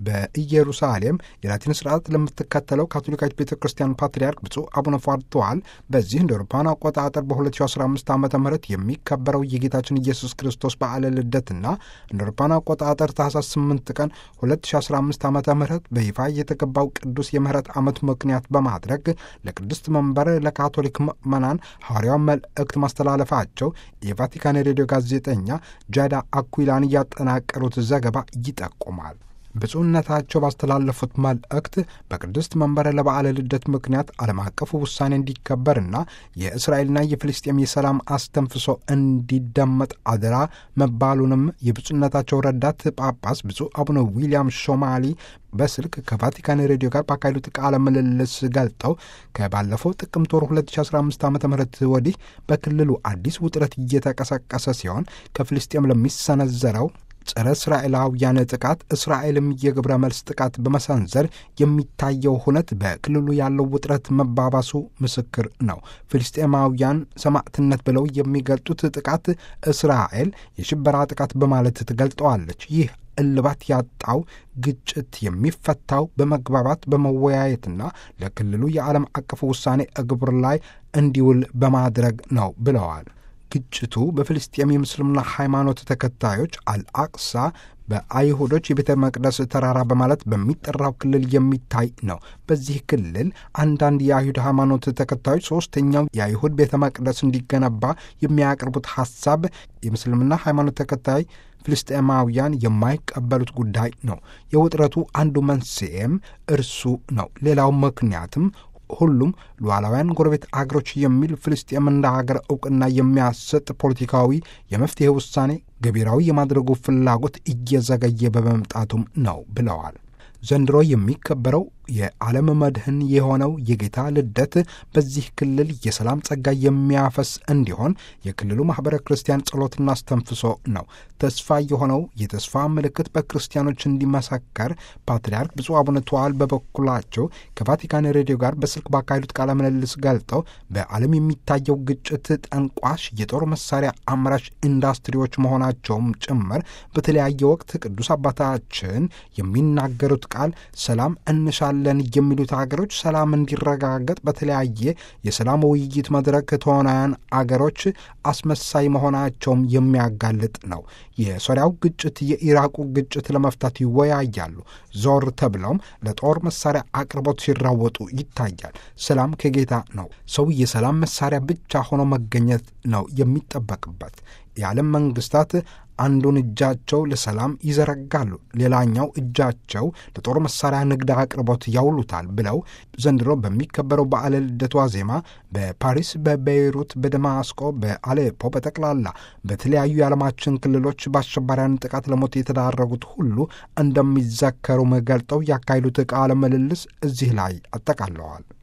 በኢየሩሳሌም የላቲን ስርዓት ለምትከተለው ካቶሊካዊት ቤተ ክርስቲያን ፓትርያርክ ብፁዕ አቡነ ፏርተዋል በዚህ እንደ አውሮፓውያን አቆጣጠር በ2015 ዓ ም የሚከበረው የጌታችን ኢየሱስ ክርስቶስ በዓለ ልደትና እንደ አውሮፓውያን አቆጣጠር ታህሳስ 8 ቀን 2015 ዓ ም በይፋ የተገባው ቅዱስ የምህረት ዓመት ምክንያት በማድረግ ለቅድስት መንበር ለካቶሊክ ምዕመናን ሐዋርያው መልእክት ማስተላለፋቸው የቫቲካን ሬዲዮ ጋዜጠኛ ጃዳ አኩላን ያጠናቀሩት ዘገባ ይጠቁማል። ብፁዕነታቸው ባስተላለፉት መልእክት በቅድስት መንበረ ለበዓለ ልደት ምክንያት ዓለም አቀፉ ውሳኔ እንዲከበርና የእስራኤልና የፍልስጤም የሰላም አስተንፍሶ እንዲደመጥ አደራ መባሉንም የብፁዕነታቸው ረዳት ጳጳስ ብፁዕ አቡነ ዊልያም ሾማሊ በስልክ ከቫቲካን ሬዲዮ ጋር ባካሄዱት ቃለ ምልልስ ገልጠው ከባለፈው ጥቅምት ወር 2015 ዓ ም ወዲህ በክልሉ አዲስ ውጥረት እየተቀሰቀሰ ሲሆን ከፍልስጤም ለሚሰነዘረው ጸረ እስራኤላውያን ጥቃት እስራኤልም የግብረ መልስ ጥቃት በመሰንዘር የሚታየው ሁነት በክልሉ ያለው ውጥረት መባባሱ ምስክር ነው። ፍልስጤማውያን ሰማዕትነት ብለው የሚገልጡት ጥቃት እስራኤል የሽበራ ጥቃት በማለት ትገልጠዋለች። ይህ እልባት ያጣው ግጭት የሚፈታው በመግባባት በመወያየትና ለክልሉ የዓለም አቀፍ ውሳኔ እግብር ላይ እንዲውል በማድረግ ነው ብለዋል። ግጭቱ በፍልስጤም የምስልምና ሃይማኖት ተከታዮች አልአቅሳ በአይሁዶች የቤተ መቅደስ ተራራ በማለት በሚጠራው ክልል የሚታይ ነው። በዚህ ክልል አንዳንድ የአይሁድ ሃይማኖት ተከታዮች ሶስተኛው የአይሁድ ቤተ መቅደስ እንዲገነባ የሚያቀርቡት ሐሳብ የምስልምና ሃይማኖት ተከታይ ፍልስጤማውያን የማይቀበሉት ጉዳይ ነው። የውጥረቱ አንዱ መንስኤም እርሱ ነው። ሌላው ምክንያትም ሁሉም ሉዓላውያን ጎረቤት አገሮች የሚል ፍልስጤም እንደ ሀገር እውቅና የሚያሰጥ ፖለቲካዊ የመፍትሄ ውሳኔ ገቢራዊ የማድረጉ ፍላጎት እየዘገየ በመምጣቱም ነው ብለዋል። ዘንድሮ የሚከበረው የዓለም መድህን የሆነው የጌታ ልደት በዚህ ክልል የሰላም ጸጋ የሚያፈስ እንዲሆን የክልሉ ማኅበረ ክርስቲያን ጸሎትና አስተንፍሶ ነው። ተስፋ የሆነው የተስፋ ምልክት በክርስቲያኖች እንዲመሰከር ፓትርያርክ ብፁዕ አቡነ ተዋል በበኩላቸው ከቫቲካን ሬዲዮ ጋር በስልክ ባካሄዱት ቃለ ምልልስ ገልጠው በዓለም የሚታየው ግጭት ጠንቋሽ የጦር መሳሪያ አምራች ኢንዱስትሪዎች መሆናቸውም ጭምር በተለያየ ወቅት ቅዱስ አባታችን የሚናገሩት ቃል ሰላም እንሻ ለን የሚሉት ሀገሮች ሰላም እንዲረጋገጥ በተለያየ የሰላም ውይይት መድረክ ተዋናያን አገሮች አስመሳይ መሆናቸውም የሚያጋልጥ ነው። የሶሪያው ግጭት፣ የኢራቁ ግጭት ለመፍታት ይወያያሉ። ዞር ተብለውም ለጦር መሳሪያ አቅርቦት ሲራወጡ ይታያል። ሰላም ከጌታ ነው። ሰው የሰላም መሳሪያ ብቻ ሆኖ መገኘት ነው የሚጠበቅበት። የዓለም መንግስታት አንዱን እጃቸው ለሰላም ይዘረጋሉ፣ ሌላኛው እጃቸው ለጦር መሳሪያ ንግድ አቅርቦት ያውሉታል ብለው ዘንድሮ በሚከበረው በዓለ ልደቱ ዋዜማ በፓሪስ፣ በቤይሩት፣ በደማስቆ፣ በአሌፖ በጠቅላላ በተለያዩ የዓለማችን ክልሎች በአሸባሪያን ጥቃት ለሞት የተዳረጉት ሁሉ እንደሚዘከሩም ገልጠው ያካሄዱት ቃለ ምልልስ እዚህ ላይ አጠቃለዋል።